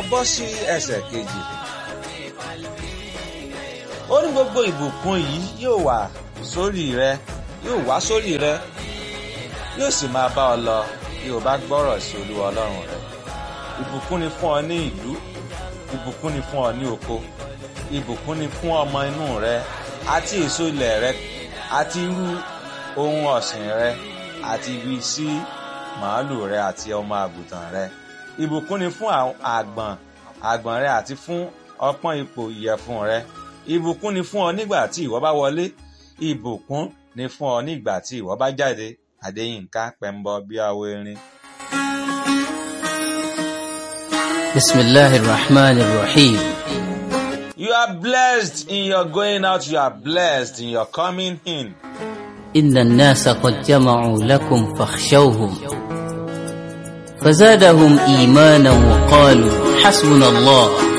bọ́ sí ẹsẹ̀ kejì ó ní gbogbo ìbùkún yìí yóò wà sórí rẹ yóò wá sórí rẹ yóò sì máa bá ọ lọ bí o bá gbọ́rọ̀ sí olúwa ọlọ́run rẹ ìbùkún ni fún ọ ní ìlú ìbùkún ni fún ọ ní oko ìbùkún ni fún ọmọ inú rẹ àti èso ilẹ̀ rẹ àti irú ohun ọ̀sìn rẹ àti ibi sí màálù rẹ àti ọmọ àgùntàn rẹ ìbùkún ni fún àgbọ̀n àgbọ̀n rẹ àti fún ọpọ́n ipò ìyẹ̀fun rẹ ìbùkún ni fún ọ nígbà tí ìwọ bá wọlé ìbùkún ni fún ọ nígbà tí ìwọ bá jáde Adéyínká Pẹ́ńbọ Bíáwó Erin. Bismillahir Rahmanir Rahim. You are blessed in your going out, you are blessed in your coming in. إن الناس قد جمعوا لكم فاخشوهم فزادهم إيمانا وقالوا حسبنا الله